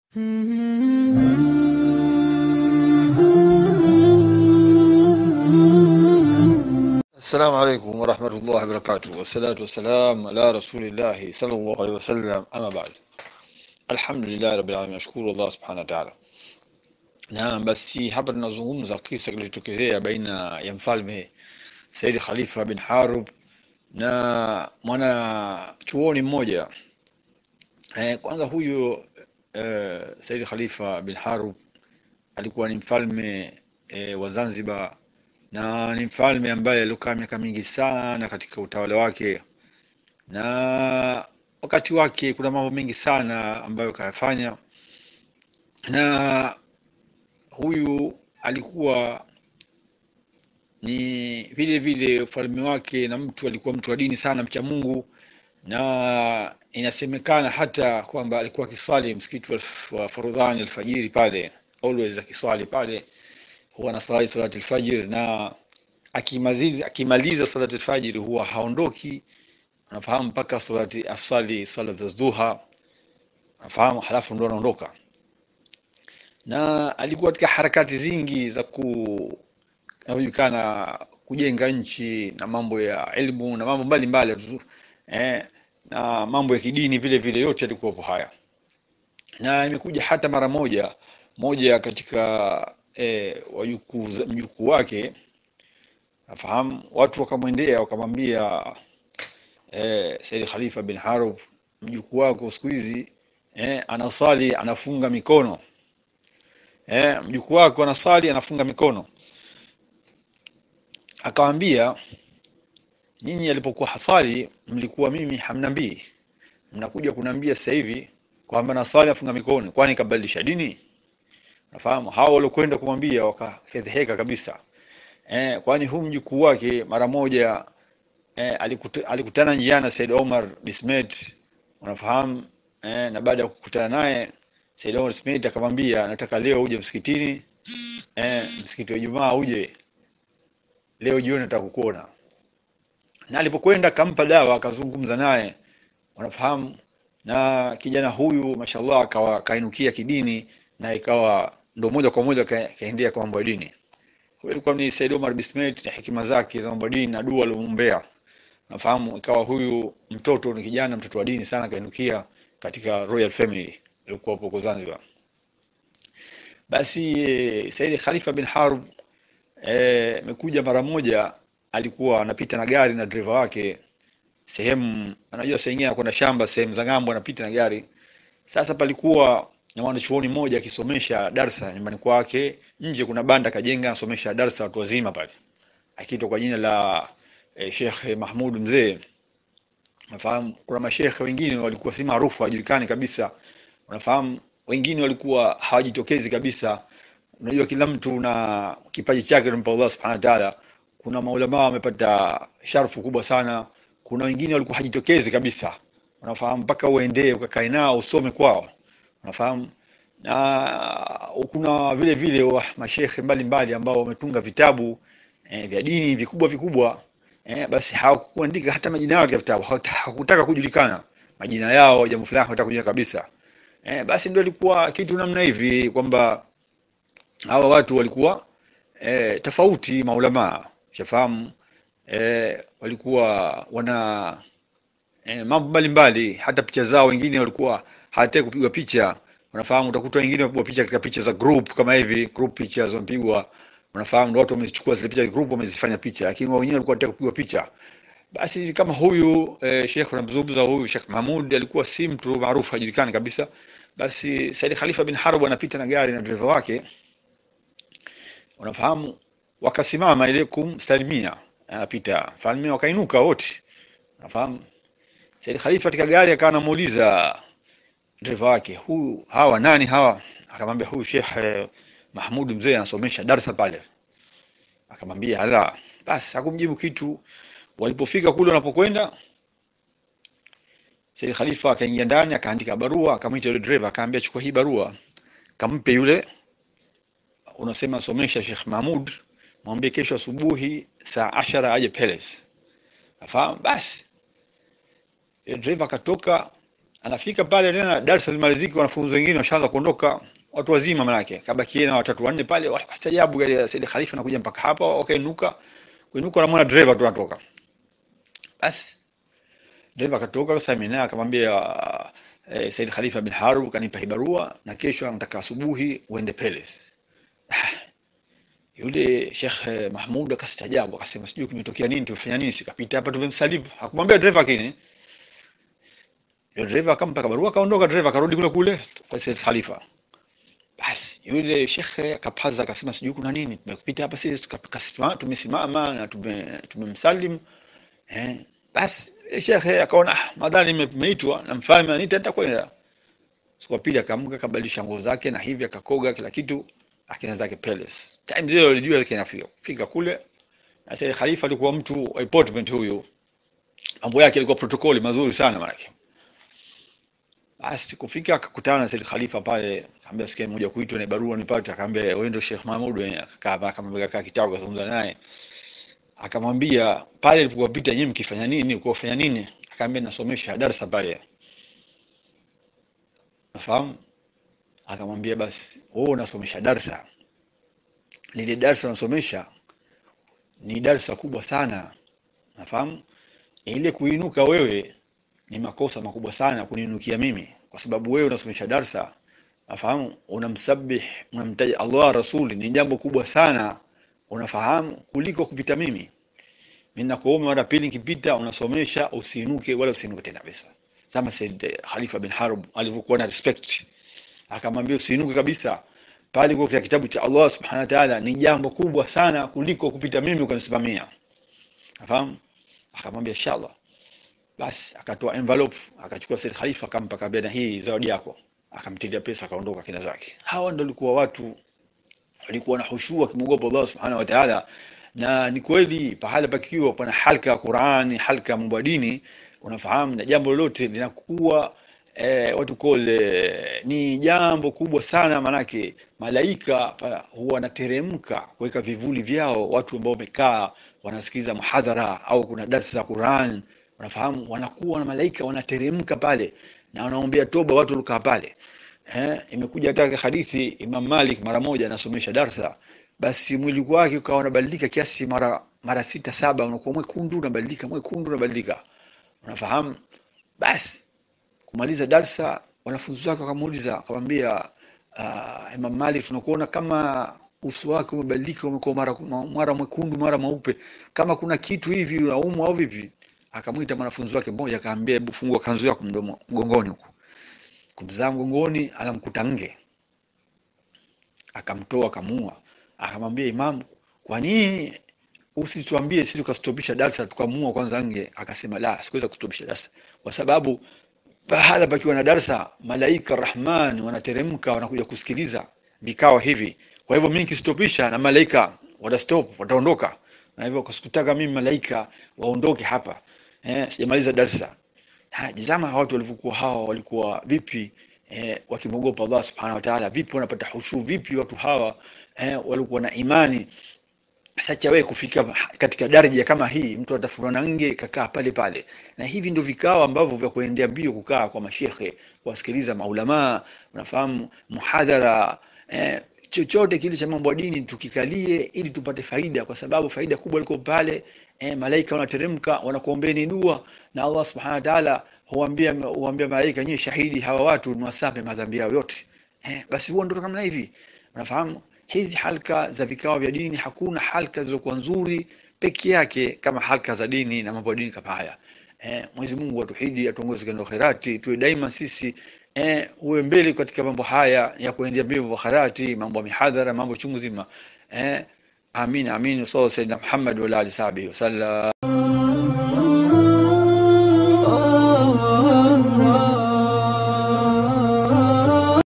السلام عليكم ورحمة الله وبركاته والصلاة والسلام على رسول الله صلى الله عليه وسلم أما بعد الحمد لله رب العالمين nashukuru Allah subhanahu wa ta'ala na basi hapa tunazungumza kisa kilichotokezea baina ya mfalme Said Khalifa bin Harub na mwana chuoni mmoja eh, kwanza huyu eh, Said Khalifa bin Harub alikuwa ni mfalme eh, wa Zanzibar na ni mfalme ambaye alikaa miaka mingi sana katika utawala wake, na wakati wake kuna mambo mengi sana ambayo kayafanya, na huyu alikuwa ni vile vile ufalme wake, na mtu alikuwa mtu wa dini sana, mcha Mungu, na inasemekana hata kwamba alikuwa akiswali msikiti wa- wa Forodhani alfajiri pale, always akiswali pale huwa anaswali salati alfajiri na akimaliza akimaliza salati alfajiri huwa haondoki unafahamu mpaka salati asali salat dhuha unafahamu halafu ndo anaondoka na alikuwa katika harakati zingi za ku inajulikana kujenga nchi na mambo ya elimu na mambo mbalimbali tu eh, na mambo ya kidini vile vile yote yalikuwepo haya na imekuja hata mara moja moja katika eh, wajukuu za- mjukuu wake nafahamu watu wakamwendea wakamwambia eh, Said Khalifa bin Harub mjukuu wako siku hizi eh, anasali anafunga mikono eh, mjukuu wako anasali anafunga mikono akawambia nyinyi alipokuwa hasali mlikuwa mimi hamnambii mnakuja kunambia sasa hivi kwamba nasali afunga mikono kwani kabadilisha dini nafahamu hao waliokwenda kumwambia wakafedheheka kabisa eh, kwani huu mjukuu wake mara moja eh, alikuta, alikutana njiani na Said Omar Bismet unafahamu eh, na baada ya kukutana naye Said Omar Bismet akamwambia nataka leo uje msikitini eh, msikiti wa Ijumaa uje leo jioni nataka kukuona na alipokwenda akampa dawa akazungumza naye unafahamu na kijana huyu mashallah akawa kainukia kidini na ikawa ndo moja kwa moja ka- kaendea kwa mambo ya dini huyu alikuwa ni Said Omar Bismet na hekima zake za mambo ya dini na dua aliomuombea nafahamu ikawa huyu mtoto ni kijana mtoto wa dini sana kainukia katika royal family ilikuwa hapo Zanzibar basi eh, Said Khalifa bin Harb eh, amekuja mara moja alikuwa anapita na gari na dereva wake sehemu anajua saa ingine anakwenda shamba sehemu za ng'ambo anapita na gari sasa palikuwa na mwanachuoni mmoja akisomesha darsa nyumbani kwake nje kuna banda kajenga anasomesha darsa watu wazima pale akiitwa kwa jina la eh, Sheikh Mahmud mzee nafahamu kuna mashekhe wengine walikuwa si maarufu hawajulikani kabisa unafahamu wengine walikuwa hawajitokezi kabisa unajua kila mtu na kipaji chake anampa Allah subhanahu wa ta'ala kuna maulama wamepata sharfu kubwa sana kuna wengine walikuwa hajitokezi kabisa unafahamu mpaka uendee ukakae nao usome kwao unafahamu na kuna vile vile wa mashekhe mbalimbali ambao wametunga vitabu eh, vya dini vikubwa vikubwa eh, basi hawakuandika hata majina yao katika vitabu hawata- hawakutaka kujulikana majina yao jambo fulani hawataka kujulikana kabisa eh, basi ndio ilikuwa kitu namna hivi kwamba hawa watu walikuwa eh, tofauti maulamaa shafahamu eh, walikuwa wana eh, mambo mbalimbali hata picha zao wengine walikuwa hawataki kupigwa picha unafahamu utakuta wengine wapigwa picha katika picha za group kama hivi group pictures wamepigwa unafahamu ndio watu wamezichukua zile picha group wamezifanya picha lakini wao wenyewe walikuwa wanataka kupigwa picha basi kama huyu eh, Sheikh unamzungumza huyu Sheikh Mahmud alikuwa si mtu maarufu hajulikani kabisa basi Said Khalifa bin Harb anapita na gari na dereva wake unafahamu wakasimama ile kumsalimia anapita falme wakainuka wote unafahamu Said Khalifa katika gari akawa anamuuliza dereva wake huyu hawa nani hawa akamwambia huyu Sheikh eh, Mahmud mzee anasomesha darasa pale akamwambia ala basi hakumjibu kitu walipofika kule wanapokwenda Said Khalifa akaingia ndani akaandika barua akamwita yule dereva akamwambia chukua hii barua kampe yule unasema somesha Sheikh Mahmud mwambie kesho asubuhi saa ashara aje Palace afahamu basi Yule dereva akatoka anafika pale tena darasa limaliziki, wanafunzi wengine washaanza kuondoka, watu wazima manake, kabaki yeye na watatu wanne pale, wakastajabu gari ya Said Khalifa anakuja mpaka hapa, wakainuka kuinuka, wanamwona driver tu anatoka. Basi driver akatoka, sasa mimi naye akamwambia eh, Said Khalifa bin Harub kanipa hii barua na kesho anataka asubuhi uende Palace. Yule Sheikh eh, Mahmud akastajabu akasema, sijui kimetokea nini, tumefanya nini? Sikapita hapa tumemsalimu. Hakumwambia driver kini. Yule driver akampa barua, akaondoka. Driver akarudi kule kule kwa Said Khalifa. Basi yule Sheikh akapaza akasema, sijui kuna nini, tumepita hapa sisi tukasimama, tumesimama na tume tumemsalimu eh. Basi Sheikh akaona ah, madhali nimeitwa na mfalme anita nitakwenda. Siku ya pili akaamka akabadilisha nguo zake na hivi akakoga kila kitu akina zake Palace. Time zile alijua yake inafika. Fika kule na Said Khalifa alikuwa mtu wa appointment huyu. Mambo yake alikuwa protokoli mazuri sana manake. Basi kufika akakutana na Said Khalifa pale, akamwambia sikia moja kuitwa na barua nipate, akamwambia wewe ndio Sheikh Mahmud, akakaa akamwambia kaa kitabu kazungumza naye. Akamwambia pale alipopita nyinyi mkifanya nini, uko kufanya nini? Akamwambia nasomesha darasa pale. Nafahamu? Akamwambia basi wewe unasomesha darsa, lile darsa unasomesha ni darsa kubwa sana, nafahamu. Ile kuinuka wewe ni makosa makubwa sana kuniinukia mimi, kwa sababu wewe unasomesha darsa, nafahamu, unamsabih, unamtaja Allah rasuli, ni jambo kubwa sana, unafahamu, kuliko kupita mimi. Mimi nakuomba mara pili nikipita, unasomesha usiinuke, wala usiinuke tena kabisa, kama Said Khalifa bin Harb alivyokuwa na respect akamwambia usiinuke kabisa pale kwa katika kitabu cha Allah subhanahu wa ta'ala, ni jambo kubwa sana kuliko kupita mimi ukanisimamia. Nafahamu? Akamwambia inshallah. Basi akatoa envelope akachukua Said Khalifa akampa, kabla na hii zawadi yako, akamtilia pesa akaondoka kina zake. Hawa ndio walikuwa watu walikuwa na hushua kimwogopa Allah subhanahu wa ta'ala, na ni kweli pahala pakiwa pana halka ya Qur'ani, halka ya mambo ya dini, unafahamu, na jambo lolote linakuwa Eh, watu kole ni jambo kubwa sana, manake malaika huwa wanateremka kuweka vivuli vyao, watu ambao wamekaa wanasikiza muhadhara au kuna darsa za Qur'an, wanafahamu, wanakuwa na malaika wanateremka pale na wanaombea toba watu waliokaa pale. Eh, imekuja hata hadithi Imam Malik mara moja anasomesha darsa, basi mwili wake ukawa unabadilika kiasi mara mara sita saba, unakuwa mwekundu unabadilika, mwekundu unabadilika, unafahamu basi kumaliza darsa wanafunzi wake wakamuuliza, akamwambia uh, Imam Malik, tunakuona kama uso wake umebadilika, umekuwa mara mara mwekundu mara mweupe, kama kuna kitu hivi unaumwa au vipi? Akamwita mwanafunzi wake mmoja, akamwambia, hebu fungua kanzu yako mdomo mgongoni huko. Kumzaa mgongoni, anamkuta nge, akamtoa akamua. Akamwambia Imam, kwa nini usituambie sisi tukastopisha darsa tukamua kwanza nge? Akasema la, sikuweza kustopisha darsa kwa sababu pahala pakiwa na darsa malaika Rahman wanateremka wanakuja kusikiliza vikao hivi. Kwa hivyo mimi nikistopisha na malaika watastop, wataondoka, na hivyo kasikutaka mimi malaika waondoke hapa eh, sijamaliza darsa. Jizama watu walivyokuwa hawa walikuwa vipi eh, wakimwogopa Allah subhanahu wa ta'ala, vipi wanapata hushu, vipi watu hawa eh, walikuwa na imani sasa wewe kufika katika daraja kama hii, mtu atafurwa na nge kakaa pale pale, na hivi ndio vikao ambavyo vya kuendea mbio, kukaa kwa mashekhe, kuwasikiliza maulamaa, unafahamu muhadhara eh, chochote kile cha mambo ya dini tukikalie, ili tupate faida, kwa sababu faida kubwa liko pale. Eh, malaika wanateremka wanakuombeeni dua, na Allah subhanahu wa ta'ala huambia huambia malaika, nyinyi shahidi, hawa watu niwasamehe madhambi yao yote. Eh, basi huo ndio kama hivi, unafahamu hizi halka za vikao vya dini, hakuna halka zilizokuwa nzuri peke yake kama halka za dini na mambo ya dini kama haya. Eh, Mwenyezi Mungu atuhidi, atuongoze katika khairati, tuwe daima sisi eh, uwe mbele katika mambo haya ya kuendea mbio khairati, mambo ya mihadhara, mambo chungu zima. Eh, amin amin. Sallallahu Muhammad wa alihi wasallam.